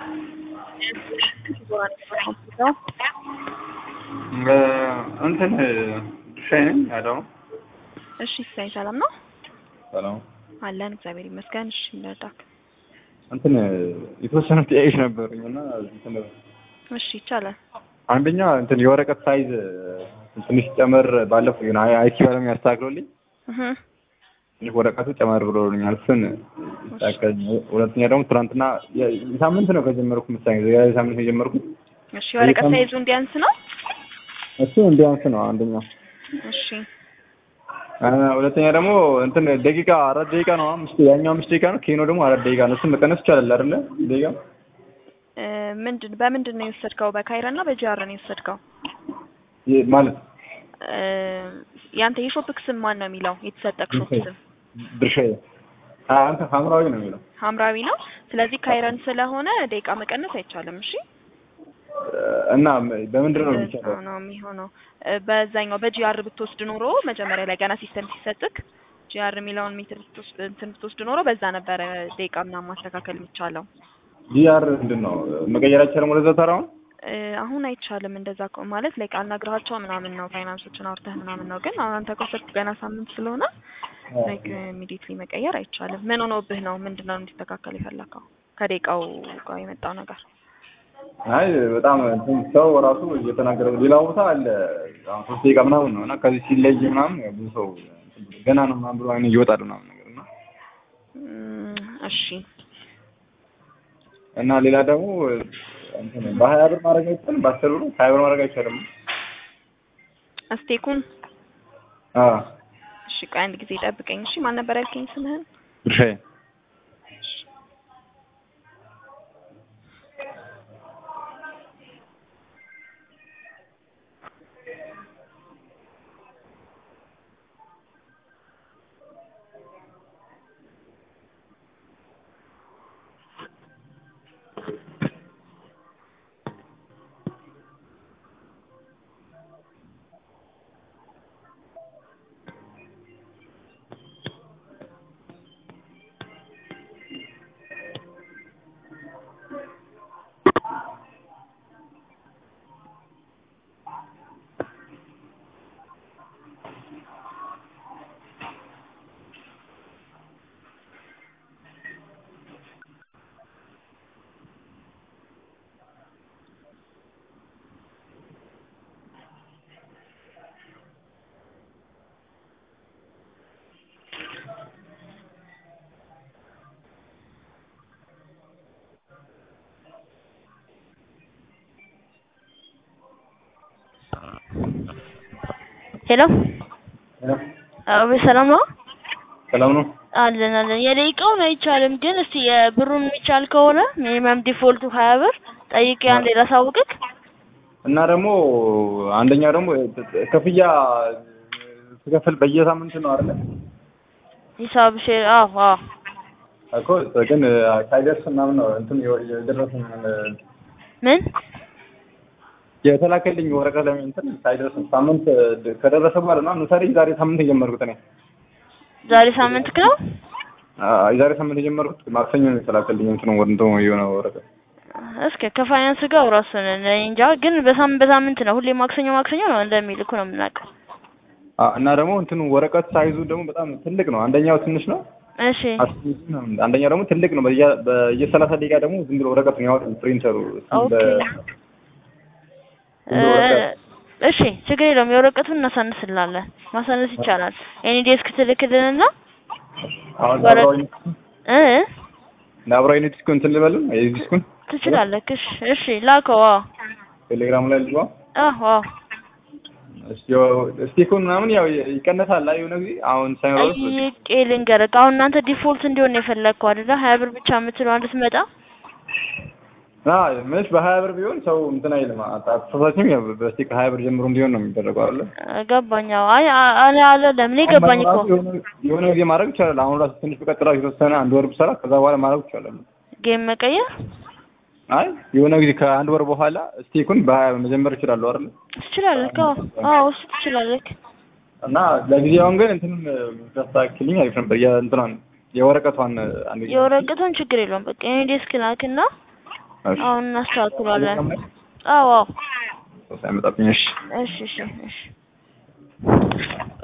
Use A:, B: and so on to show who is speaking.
A: እንትን ድርሻዬ ነኝ ያለው
B: እሺ ሳይ ሰላም ነው
A: ሰላም
B: አለን እግዚአብሔር ይመስገን። እሺ እንደርዳክ።
A: እንትን የተወሰኑ ጥያቄዎች ነበሩኝ እና እንትን
B: እሺ ይቻላል።
A: አንደኛ እንትን የወረቀት ሳይዝ ትንሽ ጨመር ባለፈው ግን አይቲ ባለሙያ ያስተካክሎልኝ
B: እህ
A: ትንሽ ወረቀቱ ጨመር ብሎልኛል። እሱን ይስተካከል። ሁለተኛ ደግሞ ትናንትና የ- ሳምንት ነው ከጀመርኩ መሰለኝ የዛሬ ሳምንት ነው የጀመርኩት።
B: እሺ ወረቀት ሳይዙ እንዲያንስ ነው።
A: እሱ እንዲያንስ ነው አንደኛው።
B: እሺ
A: አ፣ ሁለተኛ ደግሞ እንትን ደቂቃ አራት ደቂቃ ነው አምስት ያኛው አምስት ደቂቃ ነው ኬኖ ደግሞ አራት ደቂቃ ነው። እሱን መቀነስ ይቻላል አይደለ? ደቂቃ
B: እ፣ ምንድን በምንድን ነው የወሰድከው? በካይረ እና በጂአር ነው የወሰድከው?
A: ይ- ማለት
B: እ፣ ያንተ የሾፕክ ስም ማን ነው የሚለው? የተሰጠክ ሾፕ ስም
A: ድርሻዬ አ፣ አንተ ሐምራዊ ነው የሚለው
B: ሐምራዊ ነው። ስለዚህ ካይረን ስለሆነ ደቂቃ መቀነስ አይቻልም። እሺ
A: እና በምንድን ነው
B: እንደዛ
A: የሚቻለው?
B: ነው የሚሆነው። እ፣ በዛኛው በጂአር ብትወስድ ኖሮ መጀመሪያ ላይ ገና ሲስተም ሲሰጥክ ጂአር የሚለውን ሜትር ብትወስድ እንትን ብትወስድ ኖሮ በዛ ነበረ ደቂቃ ምናምን ማስተካከል የሚቻለው።
A: ዲአር ምንድን ነው መቀየር አይቻልም ወደዛ ተራውን?
B: እ፣ አሁን አይቻልም። እንደዛ ከሆነ ማለት ላይ አናግራቸው ምናምን ነው ፋይናንሶችን አውርተህ ምናምን ነው። ግን አሁን አንተ ከወሰድክ ገና ሳምንት ስለሆነ ላይክ ኢሚዲየትሊ መቀየር አይቻልም። ምን ሆኖብህ ነው? ምንድን ነው እንዲስተካከል የፈለከው ከደቂቃው ጋር የመጣው ነገር?
A: አይ በጣም እንትን ሰው ራሱ እየተናገረ ሌላ ቦታ አለ አሁን ሶስት ደቂቃ ምናምን ነው እና ከዚህ ሲለይ ምናምን ያው ብዙ ሰው ገና ነው ምናምን ብሎ አይኑ ይወጣል ምናምን ነገር እና
B: እም፣ እሺ
A: እና ሌላ ደግሞ እንትን በሀያ ብር ማድረግ አይቻልም፣ በአስር ብር ሀያ ብር ማድረግ አይቻልም።
B: አስቴኩን
A: አዎ
B: እሺ፣ ቆይ አንድ ጊዜ ጠብቀኝ። እሺ፣ ማን ነበር ያልከኝ ስምህን?
A: ድርሻዬ
C: ሄሎ አዎ፣ ሰላም ነው
A: ሰላም ነው።
C: አለን አለን። የደቂቃውን አይቻልም፣ ግን እስቲ የብሩን የሚቻል ከሆነ ሚኒመም ዲፎልቱ ሀያ ብር ጠይቄ አንዴ ላሳውቅክ።
A: እና ደግሞ አንደኛ ደግሞ ክፍያ ስከፍል በየሳምንት ነው አይደለ?
C: ሂሳብ ሼር አዎ አዎ
A: እኮ ግን ሳይደርስ ምናምን ነው እንትን የደረሰኝ
C: ምን
A: የተላከልኝ ወረቀት ላይ እንትን ሳይደርስ ሳምንት ከደረሰ በኋላ ነው ምሳሌ ዛሬ ሳምንት የጀመርኩት እኔ
C: ዛሬ ሳምንት ነው።
A: አዎ፣ የዛሬ ሳምንት የጀመርኩት ማክሰኞ ነው የተላከልኝ እንትኑ ወንዶ የሆነ ወረቀት
C: እስከ ከፋይናንስ ጋር ራሱን እኔ እንጃ፣ ግን በሳምንት በሳምንት ነው ሁሌ ማክሰኞ ማክሰኞ ነው እንደሚልኩ ነው የምናውቀው።
A: አዎ፣ እና ደግሞ እንትኑ ወረቀት ሳይዙ ደግሞ በጣም ትልቅ ነው። አንደኛው ትንሽ ነው፣
C: እሺ
A: አንደኛው ደግሞ ትልቅ ነው። በየ በየሰላሳ ደቂቃ ደግሞ ዝም ብሎ ወረቀቱን ያወጣል ፕሪንተሩ። እሱም
C: ኦኬ
A: በ-
C: እ፣ እሺ ችግር የለውም። የወረቀቱን እናሳንስላለን፣ ማሳነስ ይቻላል። ኤኒ ዴስክ ትልክልንና
A: አሁን
C: ወረ-
A: ለአብራዊ
C: እ
A: ለአብራዊ ዲስኩ እንትን ልበልም የዲስኩን
C: ትችላለህ። እሺ እሺ ላከው። አዎ
A: ቴሌግራም ላይ ልጅዋ
C: አዎ አዎ
A: ስቲኩን ምናምን ያው ይቀነሳል ላይ የሆነ ጊዜ አሁን ሳይኖር
C: ጠይቄ ልንገርህ። አሁን እናንተ ዲፎልት እንዲሆን ነው የፈለግከው አይደለ? ሀያ ብር ብቻ የምትለው አንድ ስትመጣ
A: ምንሽ በሀያ ብር ቢሆን ሰው እንትን አይልም። አተሳሳችም ያው በስቲክ ሀያ ብር ጀምሮ እንዲሆን ነው የሚደረገው አይደለ?
C: ገባኝ። አዎ አይ አ- አለ አለ ለምን ገባኝ እኮ
A: የሆነ- የሆነ ጊዜ ማድረግ ይቻላል። አሁን ራሱ ትንሽ በቀጥላ የተወሰነ አንድ ወር ብሰራ ከዛ በኋላ ማድረግ ይቻላል።
C: ጌም መቀየር
A: አይ የሆነ ጊዜ ከአንድ ወር በኋላ ስቴኩን በሀያ መጀመር ይችላሉ አይደል?
C: ትችላለህ። አዎ አዎ እሱ ትችላለህ።
A: እና ለጊዜውን ግን እንትን ታስተካክልኝ አሪፍ ነበር። የእንትኗን የወረቀቷን አንድ ጊዜ
C: የወረቀቱን ችግር የለውም። በቃ እኔ ዴስክ ላክና
A: እሺ
C: አሁን እናስተካክሏለን።
A: ቴሌግራም ላይ
C: አዎ አዎ
A: ሰው ሳይመጣብኝ እሺ
C: እሺ እሺ እሺ